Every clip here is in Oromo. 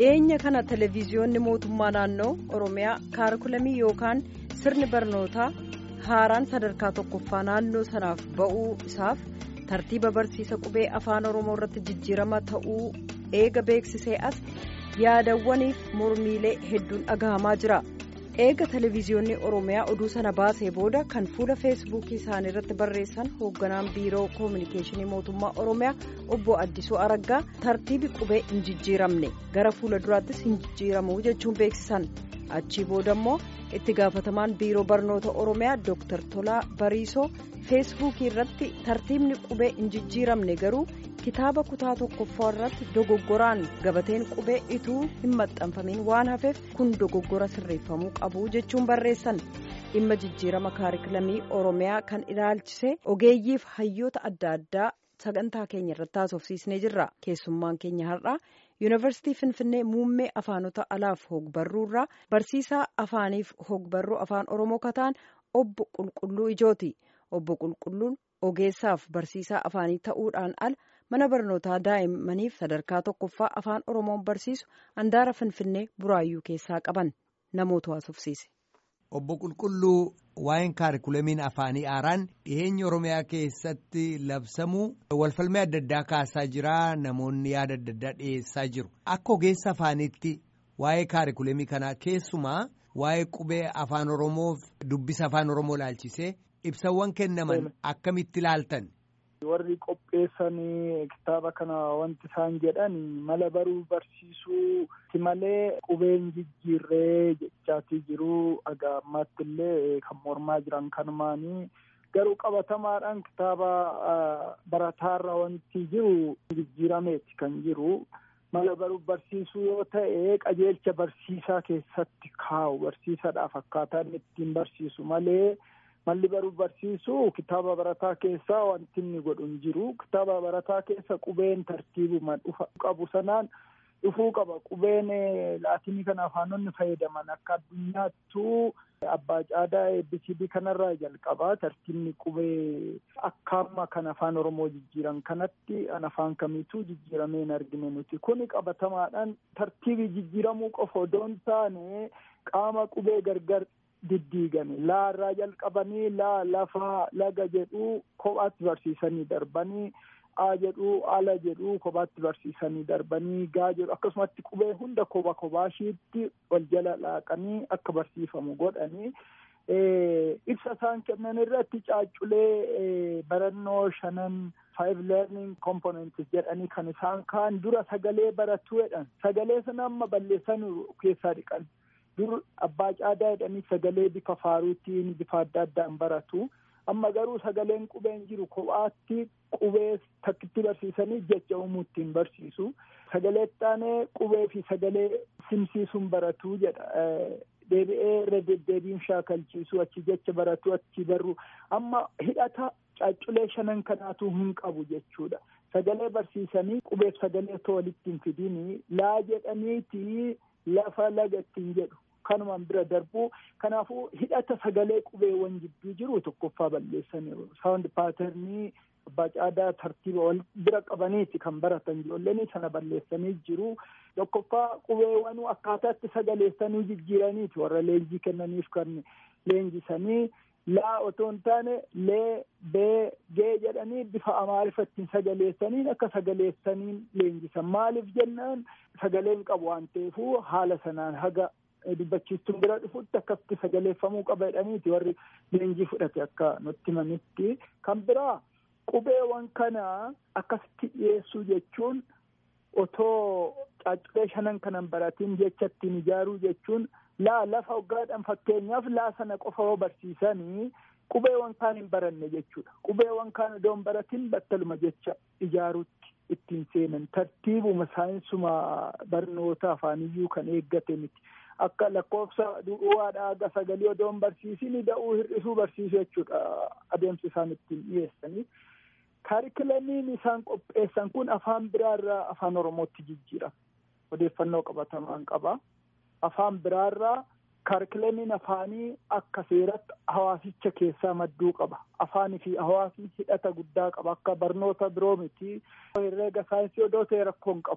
dhiyeenya kana televiziyoonni mootummaa naannoo oromiyaa kaarikulamii yookaan sirni barnootaa haaraan sadarkaa tokkoffaa naannoo sanaaf ba'uu isaaf tartiiba barsiisa qubee afaan oromoo irratti jijjiirama ta'uu eega beeksisee as yaadawwaniif mormiilee hedduun dhagahamaa jira eega televiziyoonni oromiyaa oduu sana baasee booda kan fuula feesbuukii isaanii irratti barreessan hoogganaan biiroo koominikeeshinii mootummaa oromiyaa obbo addisuu araggaa tartiibi qubee hin jijjiiramne gara fuula duraattis hin jijjiiramu jechuun beeksisan achii booda immoo itti gaafatamaan biiroo barnoota oromiyaa dooktar tolaa bariisoo feesbuukii irratti tartiibni qubee hin jijjiiramne garuu kitaaba kutaa tokkoffaa irratti dogoggoraan gabateen qubee ituu hin maxxanfamiin waan hafeef kun dogoggora sirreeffamuu qabu jechuun barreessan dhimma jijjiirama kaarikulamii oromiyaa kan ilaalchise ogeeyyiif hayyoota adda addaa sagantaa keenya irratti haasofsiisnee jirra keessummaan keenya har'aa yuunivarsiitii finfinnee muummee afaanota alaaf hogbarruu irraa barsiisaa afaaniif hogbarruu afaan oromoo kataan obbo qulqulluu ijooti obbo qulqulluun ogeessaaf barsiisaa afaanii ta'uudhaan ala mana barnootaa daa'immaniif sadarkaa tokkoffaa afaan oromoon barsiisu handaara finfinnee buraayyuu keessaa qaban namoota haasofsiise. obbo qulqulluu waa'een kaarikulamiin afaanii haaraan dhiheenya oromiyaa keessatti labsamuu walfalmii adda addaa kaasaa jira namoonni yaada adda addaa dhiyeessaa jiru akka ogeessa afaaniitti waa'ee kaarikulamii kanaa keessumaa waa'ee qubee afaan oromoof dubbisa afaan oromoo ilaalchisee ibsawwan kennaman akkamitti ilaaltan. warri qopheessanii kitaaba kana wanti isaan jedhan mala baruu barsiisuu malee qubeen jijjiirree jechaatii jiru aga ammaatti illee kan mormaa jiran kanumaanii garuu qabatamaadhaan kitaaba barataarra wanti jiru jijjiirameeti kan jiru mala baruu barsiisuu yoo ta'e qajeelcha barsiisaa keessatti kaa'u barsiisadhaaf akkaataa inni ittiin barsiisu malee. malli baruu barsiisuu kitaaba barataa keessaa wanti inni godhu hin jiru kitaaba barataa keessa qubeen tartiibuma dhufa qabu sanaan dhufuu qaba qubeen laatinii kana afaanonni fayyadaman akka addunyaattuu abbaa caadaa ABCD kanarraa jalqabaa tartiibni qubee akka amma kan afaan oromoo jijjiiran kanatti an afaan kamiituu jijjiiramee hin argine nuti kuni qabatamaadhaan tartiibii jijjiiramuu qofa odoo hin taane qaama qubee gargar diddiigame laarraa jalqabanii laa lafaa laga jedhuu kophaatti barsiisanii darbanii a jedhuu ala jedhuu kophaatti barsiisanii darbanii gaa jedhu akkasumatti qubee hunda koba kobaashiitti wal jala laaqanii akka barsiifamu godhanii ibsa isaan kennan irratti caacculee barannoo shanan five learning components jedhanii kan isaan kaan dura sagalee baratu jedhan sagalee sana amma balleessanii keessaa dhiqan dur abbaa caadaa jedhanii sagalee bifa faaruutiin bifa adda addaan baratu amma garuu sagaleen qubeen jiru kophaatti qubee takkitti barsiisanii jecha uumuu ittiin barsiisu sagalee taanee qubee fi sagalee simsiisuun baratu jedha deebi'ee irra deddeebiin shaakalchiisu achi jecha baratu achi barru amma hidhata caacculee shanan kanaatu hin qabu jechuudha sagalee barsiisanii qubeef sagalee otoo walitti hin fidini laa jedhaniiti lafa laga ittiin jedhu kanumaan bira darbuu kanaafuu hidhata sagalee qubeewwan jidduu jiru tokkoffaa balleessaniiru saawundi paaternii abbaa caadaa tartiiba wal bira qabaniiti kan baratan ijoolleen sana balleessanii jiru tokkoffaa qubeewwan akkaataatti sagaleessanii jijjiiraniiti warra leenjii kennaniif kan leenjisanii laa otoo hin taane lee bee gee jedhanii bifa amaariffattiin sagaleessaniin akka sagaleessaniin leenjisan maaliif jennaan sagaleen qabu waan ta'eefuu haala sanaan haga dubbachiistuun bira dhufutti akkasitti sagaleeffamuu qaba jedhaniiti warri leenjii fudhate akka nutti himanitti kan biraa qubeewwan kana akkasitti dhiyeessuu jechuun otoo caacculee shanan kanan baratiin jecha ittiin ijaaruu jechuun laa lafa hoggaadhaan fakkeenyaaf laa sana qofa yoo barsiisanii qubeewwan kaan hin baranne jechuudha qubeewwan kaan odoo hin baratin battaluma jecha ijaaruutti ittiin seenan tartiibuma saayinsuma barnoota afaaniyyuu kan eeggate miti akka lakkoofsa du'uwaadha aga sagalii odoo hin barsiisin da'uu hir'isuu barsiisu jechuudha adeemsa isaan ittiin dhiyeessanii kaarikulamiin isaan qopheessan kun afaan biraarraa afaan oromootti jijjiirama odeeffannoo qabatamaan qaba afaan biraarraa kaarikulamiin afaanii akka seeratti hawaasicha keessaa madduu qaba afaanii fi hawaasni hidhata guddaa qaba akka barnoota biroo miti herreega saayinsii odoo ta'e rakkoo hin qabu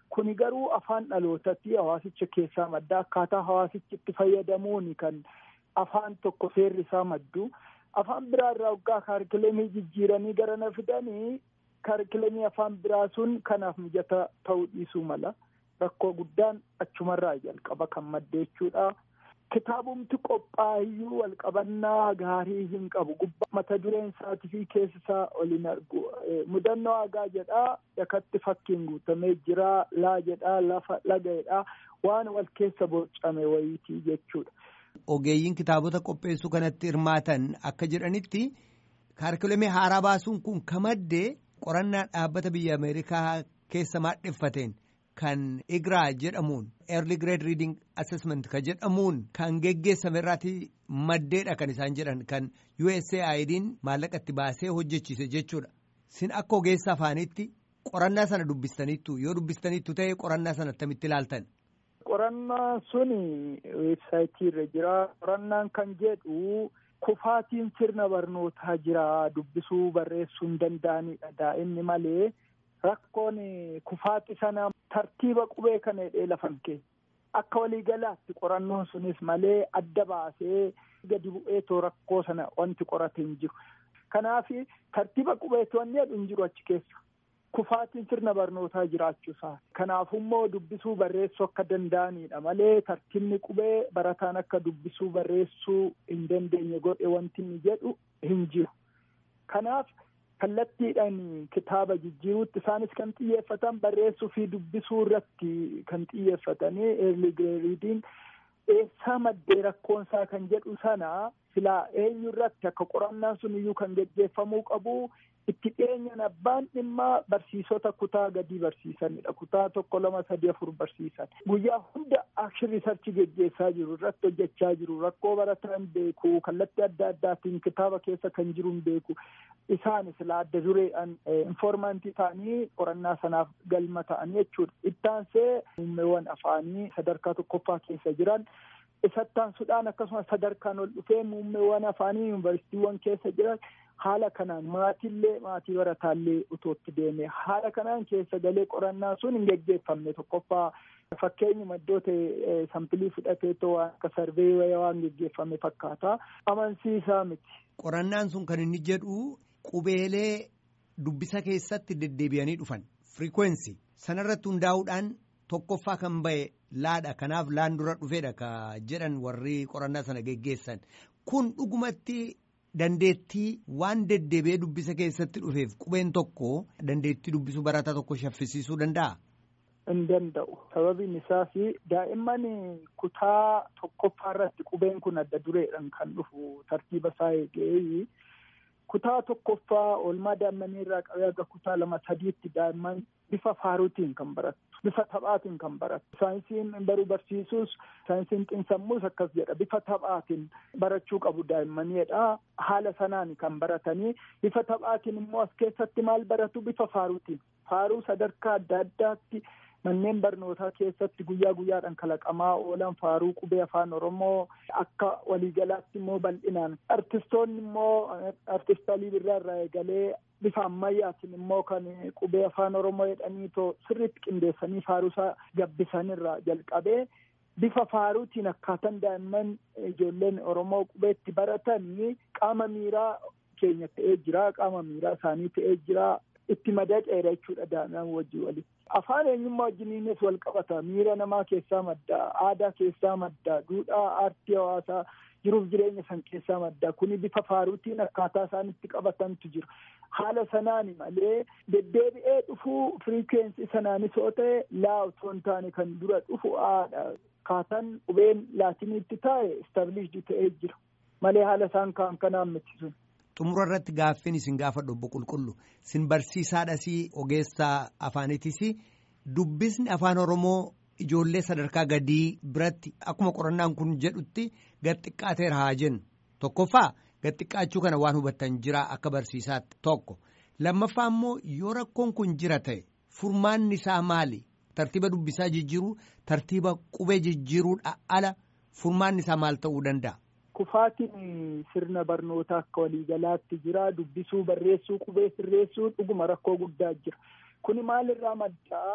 Kuni garuu afaan dhalootatti hawaasicha keessaa madda akkaataa hawaasichi itti fayyadamuun kan afaan tokko seerri isaa maddu. Afaan biraa irraa waggaa kaarkilemii jijjiiranii gara na fidanii kaarkilemii afaan biraa sun kanaaf mijata ta'uu dhiisuu mala. Rakkoo guddaan achumarraa jalqaba kan madde jechuudha. Kitaabumti qophaayyuu walqabannaa gaarii hin qabu. Gubbaa mata dureen isaatii fi keessa isaa oliin argu. Mudannoo hagaa jedhaa dakatti fakkiin guutamee jira. Laa jedhaa lafa laga jedhaa waan wal keessa boocame wayiitii jechuudha. Ogeeyyiin kitaabota qopheessuu kanatti hirmaatan akka jedhanitti kaarkilemii haaraa baasuun kun ka madde qorannaa dhaabbata biyya Ameerikaa keessa maadheffateen. kan igraa jedhamuun early grade reading assessment kan jedhamuun kan geggeessame irraati maddeedha kan isaan jedhan kan USAID'n maallaqa itti baasee hojjechiise jechuudha. Sin akka ogeessa afaanitti qorannaa sana dubbistaniittu yoo dubbistaniittu ta'e qorannaa sana attamitti ilaaltan. Qorannaan sun weebsaayitii irra jira. Qorannaan kan jedhu kufaatiin sirna barnootaa jira dubbisuu barreessuu hin danda'anidha daa'imni malee. Rakkoon kufaati sana tartiiba qubee kana hidhee lafan kee akka waliigalaatti qorannoon sunis malee adda baasee gadi bu'eetoo rakkoo sana wanti qorate hin jiru. Kanaaf tartiiba qubeetu wanni jedhu hin jiru achi keessa. Kufaatiin sirna barnootaa jiraachuusaa. Kanaafummoo dubbisuu barreessuu akka danda'anidha malee tartiibni qubee barataan akka dubbisuu barreessuu hin dandeenye godhe wanti inni jedhu hin jiru. Kanaaf. kallattiidhaan kitaaba jijjiiruutti isaanis kan xiyyeeffatan barreessuu fi dubbisuu irratti kan xiyyeeffatanii early grade reading eessaa maddee rakkoonsaa kan jedhu sana silaa eenyu irratti akka qorannaan sun iyyuu kan geggeeffamuu qabu itti dhiyeenyan abbaan dhimmaa barsiisota kutaa gadii barsiisanidha kutaa tokko lama sadii afur barsiisan guyyaa hunda akshin riisarchi geggeessaa jiru irratti hojjechaa jiru rakkoo barataan beeku kallattii adda addaatiin kitaaba keessa kan jiru hin beeku isaan silaa adda dureedhaan infoormaantii ta'anii qorannaa sanaaf galma ta'anii jechuudha ittaansee muummeewwan afaanii sadarkaa tokkoffaa keessa jiran isattaansuudhaan akkasumas sadarkaan ol dhufee muummeewwan afaanii yuunivarsiitiiwwan keessa jiran haala kanaan maatiillee maatii barataallee utootti deeme haala kanaan keessa galee qorannaa sun hin geggeeffamne tokkoffaa fakkeenyi maddoota sampilii fudhateetoo waan akka sarvee waan geggeeffame fakkaata amansiisaa miti. Qorannaan sun kan inni jedhu qubeelee dubbisa keessatti deddeebi'anii dhufan firikweensi sanarratti hundaa'uudhaan tokkoffaa kan ba'e laadha kanaaf laan dura dhufeedha ka jedhan warri qorannaa sana geggeessan kun dhugumatti. Dandeettii waan deddeebi'ee dubbisa keessatti dhufeef qubeen tokko dandeettii dubbisuu barataa tokko shaffisiisuu danda'a. Hin danda'u. Sababiin isaas daa'imman kutaa tokkoffaa irratti qubeen kun adda dureedhaan kan dhufu tartiiba isaa eegee kutaa tokkoffaa oolmaa daa'immanii irraa qabee aga kutaa lama sadiitti daa'imman bifa faaruutiin kan barattu. Bifa taphaatiin kan barattu. Saayinsiin baruu barsiisuus saayinsiin xiinsammuus akkas jedha. Bifa taphaatiin barachuu qabu daa'immaniidha. Haala sanaan kan baratanii bifa taphaatiin immoo as keessatti maal baratu bifa faaruutiin. Faaruu sadarkaa adda addaatti manneen barnootaa keessatti guyyaa guyyaadhaan kalaqamaa oolan faaruu qubee afaan Oromoo akka waliigalaatti immoo bal'inaan artistoonni immoo artist Alii Birraa irraa eegalee bifa ammayyaatiin immoo kan qubee afaan Oromoo jedhanii too sirriitti qindeessanii faaruusaa gabbisanirraa jalqabee bifa faaruutiin akkaataan daa'imman ijoolleen Oromoo qubeetti baratanii qaama miiraa keenya ta'ee jira qaama miiraa isaanii ta'ee jira itti madaqeera jechuudha daa'imman wajjin walitti. Afaan eenyummaa wajjiniinis wal qabata miira namaa keessaa madda aadaa keessaa madda duudhaa aartii hawaasaa jiruuf jireenya san keessaa madda kuni bifa faaruutiin akkaataa isaan itti qabatantu jiru. Haala sanaan malee deddeebi'ee dhufuu firiikweensii sanaanis yoo ta'e laa otoo hin taane kan dura dhufu aadha. Akkaataan qubeen laatiniitti taa'e istaabilishdi ta'ee jira. Malee haala isaan kaan kanaan miti sun. Xumura irratti gaaffiin isin gaafadhu obbo Qulqullu isin barsiisaadhas ogeessaa afaanitis dubbisni afaan Oromoo ijoollee sadarkaa gadii biratti akkuma qorannaan kun jedhutti gad xiqqaateera haa jennu tokkoffaa gad xiqqaachuu kana waan hubattan jira akka barsiisaatti tokko lammaffaa immoo yoo rakkoon kun jira ta'e furmaanni isaa maali tartiiba dubbisaa jijjiiruu tartiiba qubee jijjiiruudha ala furmaanni isaa maal ta'uu danda'a. Kufaatiin sirna barnootaa akka waliigalaatti jira. Dubbisuu, barreessuu, qubee sirreessuu dhuguma rakkoo guddaa jira. Kuni maalirraa maddaa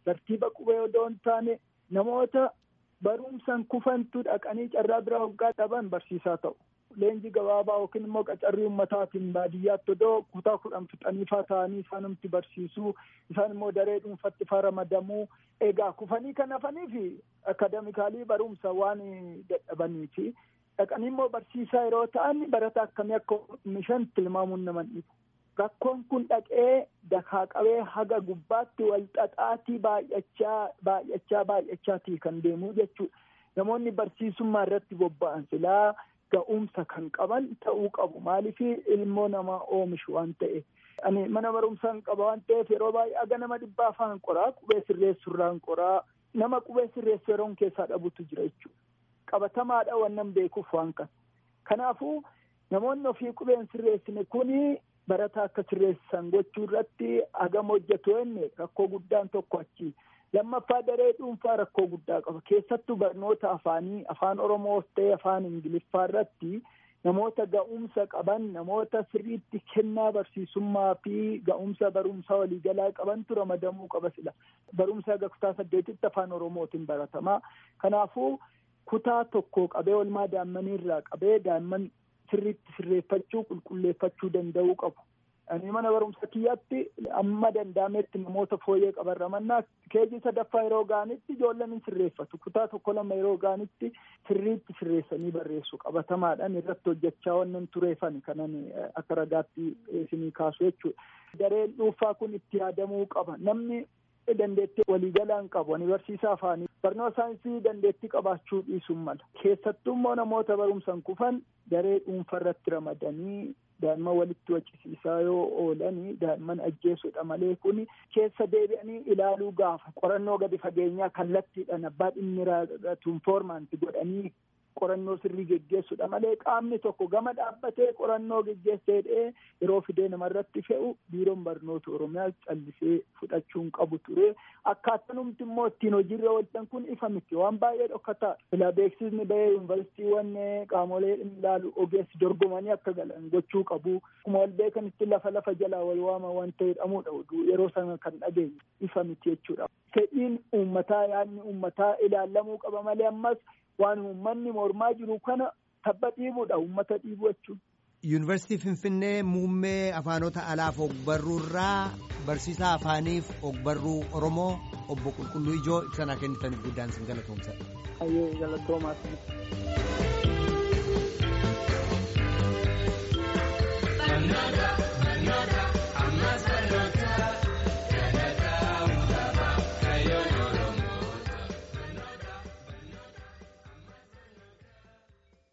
tartiiba qubee odoo hin taane namoota barumsan kufantu dhaqanii carraa biraa hoggaa dhaban barsiisaa ta'u. Leenji gabaabaa yookiin immoo qacarrii ummataatiin baadiyyaatti odoo kutaa kudhan fixaniifaa ta'anii isaanumti barsiisuu isaan immoo daree dhuunfatti faa ramadamuu egaa kufanii kan hafaniifi akademikaalii barumsa waan dadhabaniifi dhaqanii immoo barsiisaa yeroo ta'an barata akkamii akka mishan tilmaamuun nama dhibu. Rakkoon kun dhaqee dakaa qabee haga gubbaatti wal xaxaatii baay'achaa baay'achaa baay'achaatii kan deemuu jechuudha. Namoonni barsiisummaa irratti bobba'an silaa ga'umsa kan qaban ta'uu qabu. Maaliif ilmoo namaa oomishu waan ta'eef. Ani mana barumsaa hin qaba waan ta'eef yeroo baay'ee aga nama dhibbaa afaan qoraa qubee sirreessurraan qoraa nama qubee sirreessu yeroon keessaa dhabutu jira jechuudha. Qabatamaadha wannan beekuuf waan kana. Kanaafuu namoonni ofii qubeen sirreessine kuni barataa akka sirreessan gochuu irratti hagam hojjetu enne rakkoo guddaan tokko achi. Lammaffaa daree dhuunfaa rakkoo guddaa qaba. Keessattuu barnoota afaanii afaan Oromoos ta'e afaan Ingiliffaa irratti namoota ga'umsa qaban namoota sirriitti kennaa barsiisummaa fi ga'umsa barumsaa waliigalaa qabantu ramadamuu qaba sila. Barumsa haga kutaa saddeetitti afaan Oromootiin baratamaa. Kanaafuu kutaa tokko qabee olmaa daa'immanii irraa qabee daa'imman sirriitti sirreeffachuu qulqulleeffachuu danda'uu qabu. Ani mana barumsa kiyyaatti amma danda'ametti namoota fooyyee qaban ramannaa keejii sadaffaa yeroo ga'anitti ijoolleen hin sirreeffatu. Kutaa tokko lama yeroo ga'anitti sirriitti sirreessanii barreessu qabatamaadhaan irratti hojjechaa wannan tureefan kanan akka ragaatti isinii kaasu jechuudha. Dareen dhuunfaa kun itti yaadamuu qaba. Namni dandeettii waliigalaan qabu ani barsiisaa afaanii barnoota saayinsii dandeettii qabaachuu dhiisuun mala keessattuu immoo namoota barumsan kufan daree dhuunfa irratti ramadanii daa'imman walitti waccisiisaa yoo oolanii daa'imman ajjeesuudha malee kun keessa deebi'anii ilaaluu gaafa qorannoo gadi fageenyaa kallattiidhaan abbaa dhimmi raatuun foormaanti godhanii qorannoo sirrii geggeessuudha malee qaamni tokko gama dhaabbatee qorannoo geggeesseedhee yeroo fidee namarratti fe'u biiroon barnoota oromiyaa callisee fudhachuun qabu ture akkaatanumti immoo ittiin hojiirra oolchan kun ifa miti waan baay'ee dhokkataa ilaa beeksisni bahee yuunivarsiitiiwwan qaamolee ilaalu ogeessi dorgomanii akka galan gochuu qabu akkuma wal beekanitti lafa lafa jalaa wal waama wanta jedhamudha yeroo sana kan dhageenye ifa miti jechuudha fedhiin uummataa yaadni uummataa ilaallamuu qaba malee ammas waan uummanni mormaa jiru kana tabba dhiibuudha uummata dhiibu jechuudha. Yuunivarsiitii Finfinnee muummee afaanota alaaf ogbarruu irraa barsiisaa afaaniif ogbarruu Oromoo obbo Qulqulluu Ijoo ibsa kennitan guddaan sin galatoomsa. Galatoomaa.